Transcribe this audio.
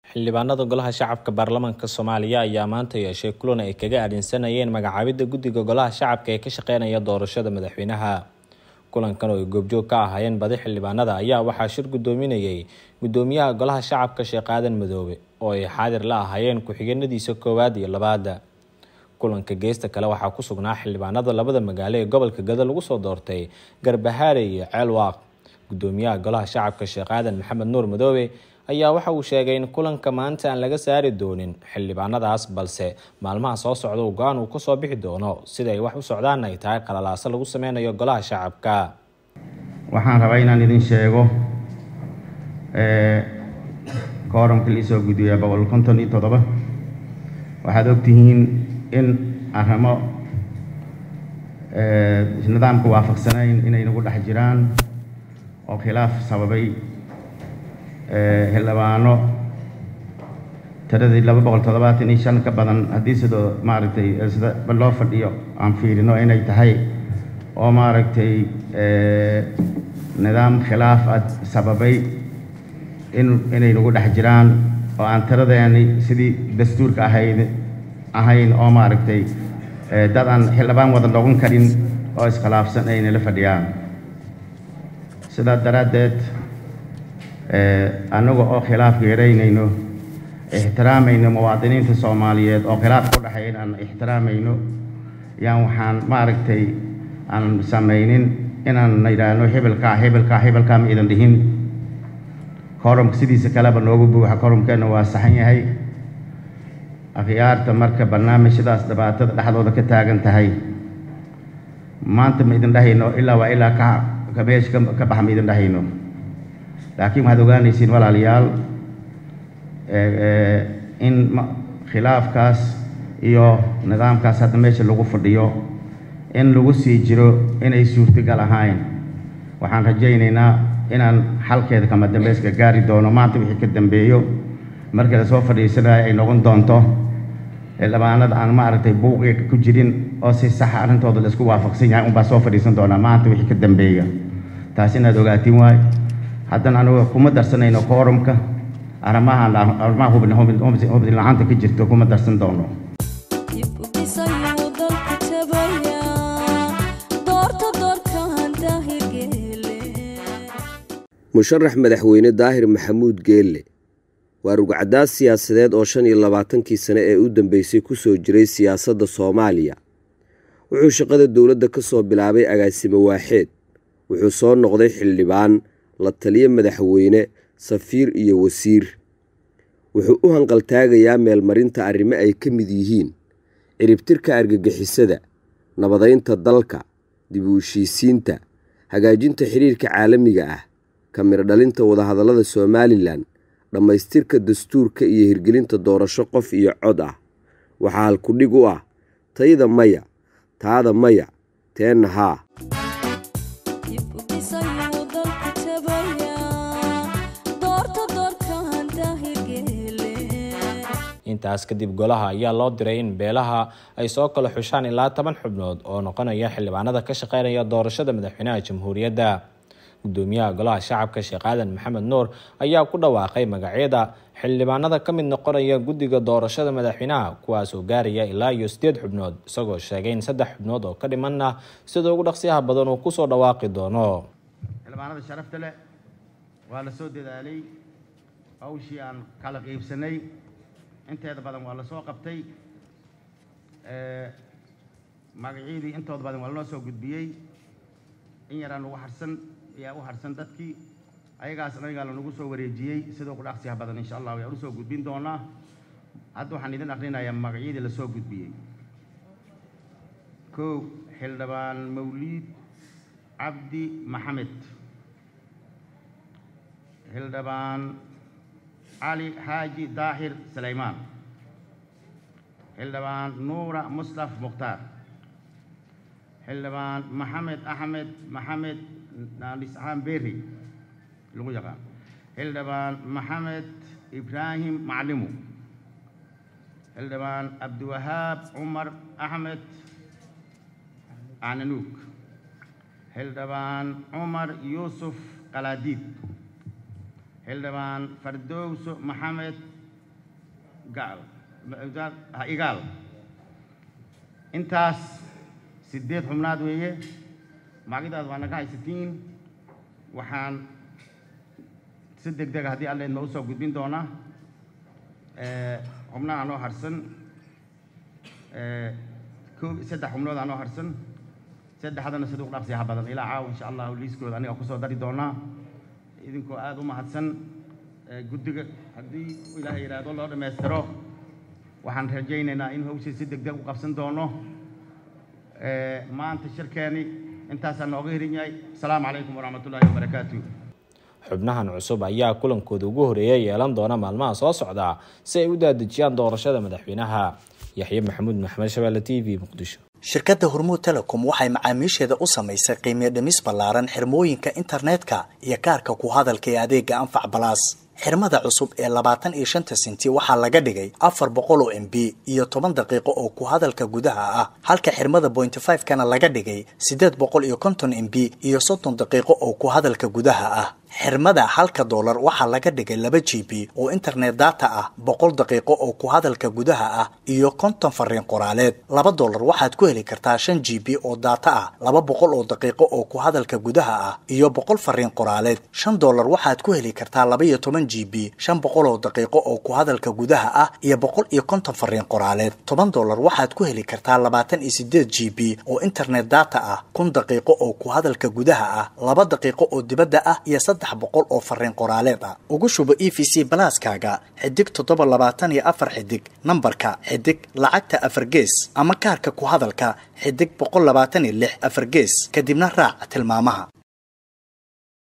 xildhibaanada golaha shacabka baarlamaanka soomaaliya ayaa maanta yeeshay kulan ay kaga aadhinsanayeen magacaabidda guddiga golaha shacabka ee ka shaqeynaya doorashada madaxweynaha kulankan oo ay goobjoog ka ahaayeen badi xildhibaanada ayaa waxaa shir guddoominayay guddoomiyaha golaha shacabka sheekh aadan madoobe oo ay xaadir la ahaayeen ku-xigeenadiisa koowaad iyo labaada kulanka geesta kale waxaa ku sugnaa xildhibaanada labada magaalo ee gobolka gado lagu soo doortay garbahaare iyo ceelwaaq guddoomiyaha golaha shacabka sheekh aadan maxamed nuur madoobe ayaa waxa uu sheegay in kulanka maanta aan laga saari doonin xildhibaanadaas balse maalmaha soo socda uu go-aan uu kasoo bixi doono sida ay wax u socdaan ay tahay qalalaaso lagu sameynayo golaha shacabka waxaan rabaa inaan idin sheego kooramka liisoo guddiya boqol konton iyo toddoba waxaad ogtihiin in arrimo nidaamka waafaqsanayn inay nagu dhex jiraan oo khilaaf sababay xildhibaano tiradii laba boqol toddobaatan iyo shan ka badan haddii sidoo maaragtay sida loo fadhiyo aan fiirino inay tahay oo maaragtay nidaam khilaaf ah sababay in inay nagu dhex jiraan oo aan tiradeeni sidii dastuurka ahayd ahayn oo maaragtay dad aan xildhibaan wada noqon karin oo iskhilaafsan ay nala fadhiyaan sidaa daraaddeed annaga oo khilaafka yaraynayno ixtiraamayno muwaadiniinta soomaaliyeed oo khilaaf ku dhexeyn aan ixtiraamayno yaan waxaan maaragtay aan samaynin inaan yidhaahno hebelkaa hebelkaa hebelkaa ma idan dhihin koromka sidiisa kaleba noogu buuxa koromkeenna waa saxan yahay akhyaarta marka barnaamijyadaas dhibaatada dhexdooda ka taagan tahay maanta ma idin dhahayno ilaa waa ilaa ka ka meesha ka baxa ma idin dhahayno laakiin waxaad ogaanaysiin walaalayaal in khilaafkaas iyo nidaamkaas hadda meesha lagu fadhiyo in lagu sii jiro inay suurtagal ahayn waxaan rajaynaynaa inaan xalkeeda kama dambeyska gaari doono maanta wixii ka dambeeyo markii lasoo fadhiisanaya ay noqon doonto xildhibaanada aan maaragtay buuqiga ku jirin oo si saxa arrintooda la isku waafaqsan yahay unbaa soo fadhiisan doonaa maanta wixii ka dambeeya taas inaad ogaatiin waay haddana anuga kuma darsanayno koorumka arrimaha arrimaha hubin la-aanta ka jirto kuma darsan doono musharax madaxweyne daahir maxamuud geelle waa rugcadaas siyaasadeed oo shan iyo labaatankii sane ee u dambeysay kusoo jiray siyaasadda soomaaliya wuxuu shaqada dowladda ka soo bilaabay agaasimo waaxeed wuxuu soo noqday xildhibaan la taliyo madaxweyne safiir iyo wasiir wuxuu u hanqaltaagayaa meelmarinta arrimo ay ka mid yihiin ciribtirka argagixisada nabadaynta dalka dib u heshiisiinta hagaajinta xiriirka caalamiga ah kamiro dhalinta wadahadallada somalilan dhammaystirka dastuurka iyo hirgelinta doorasho qof iyo cod ah waxaa halkudhig u ah tayda maya taada maya teenna haa intaas kadib golaha ayaa loo diray in beelaha ay soo kala xushaan ilaa toban xubnood oo noqonaya xildhibaanada ka shaqeynaya doorashada madaxweynaha jamhuuriyadda gudoomiyaha golaha shacabka sheekh aadan maxamed nuur ayaa ku dhawaaqay magacyada xildhibaanada ka mid noqonaya guddiga doorashada madaxweynaha kuwaas oo gaaraya ilaa iyo sideed xubnood isagoo sheegay in saddex xubnood oo ka dhimanna sida ugu dhaqsiyaha badan uu kusoo dhawaaqi doono xildhibaanada sharafta leh waa la soo dadaalay hawshii aan kala qiibsanay inteeda badan waa la soo qabtay magacyadii intooda badan waa lanoo soo gudbiyey in yaraan ugu harsan ayaa u harsan dadkii ayagaas anagaa lanagu soo wareejiyey sidoo ku dhaqsiyaha badan insha allah ayaan usoo gudbin doonaa hadda waxaan idin akrinayaa magacyadii lasoo gudbiyey kow xildhibaan mawliid cabdi maxamed xildhibaan cali xaaji daahir sulaymaan xildhibaan nuura muslaf mukhtaar xildhibaan maxamed axmed maxamed naalisxaan berri lagu yaqaan xildhibaan maxamed ibraahim maclimu xildhibaan cabdiwahaab cumar axmed cananuug xildhibaan cumar yuusuf qalaadiid xildhibaan fardowso maxamed gacal ha igaal intaas siddeed xubnaad weeye magacidaas waa naga haysatiin waxaan si deg dega haddii alleed ma usoo gudbin doonaa xubnaha noo harsan ko saddex xubnood anoo harsan saddexdana sida u dhaqsiyaha badan ilaa caawa insha allahu liiskooda aniga kusoo dari doonaa idinkoo aada u mahadsan guddiga haddii ilaahay yidhaahdo loo dhammaystiro waxaan rajaynaynaa in hawshii si deg deg u qabsan doono maanta shirkeeni intaasaan nooga hirin yahay asalaamu calaykum waraxmatullaahi wabarakaatu xubnahan cusub ayaa kulankooda ugu horeeya yeelan doona maalmaha soo socda si ay u daadejiyaan doorashada madaxweynaha yaxye maxamuud maxmed shabeelle t v muqdisho shirkadda hormuud telecom waxay macaamiisheeda u samaysay qiimiyo dhimis ballaaran xirmooyinka internetka iyo kaarka ku hadalka ee adeega anfac balaas xirmada cusub ee labaatan iyo shanta senti waxaa laga dhigay afar boqol oo m b iyo toban daqiiqo oo ku hadalka gudaha ah halka xirmada pointy five kana laga dhigay siddeed boqol iyo konton m b iyo soddon daqiiqo oo ku hadalka gudaha ah xirmada halka doolar waxaa laga dhigay laba g b oo internet data ah boqol daqiiqo oo ku hadalka gudaha ah iyo konton fariin qoraaleed laba doolar waxaad ku heli kartaa shan g b oo data ah laba boqol oo daqiiqo oo ku hadalka gudaha ah iyo boqol fariin qoraaleed shan doolar waxaad ku heli kartaa laba iyo toban g b shan boqol oo daqiiqo oo ku hadalka gudaha ah iyo boqol iyo konton fariin qoraaleed toban doolar waxaad ku heli kartaa labaatan iyo sideed g b oo internet data ah kun daqiiqo oo ku hadalka gudaha ah laba daqiiqo oo dibadda ah iyo saddex boqol oo fariin qoraaleed ah ugu shubo e v c balaaskaaga xidig toddoba labaatan iyo afar xidig nambarka xidig lacagta afar gees ama kaarka ku hadalka xidig boqol labaatan iyo lix afar gees kadibna raac tilmaamaha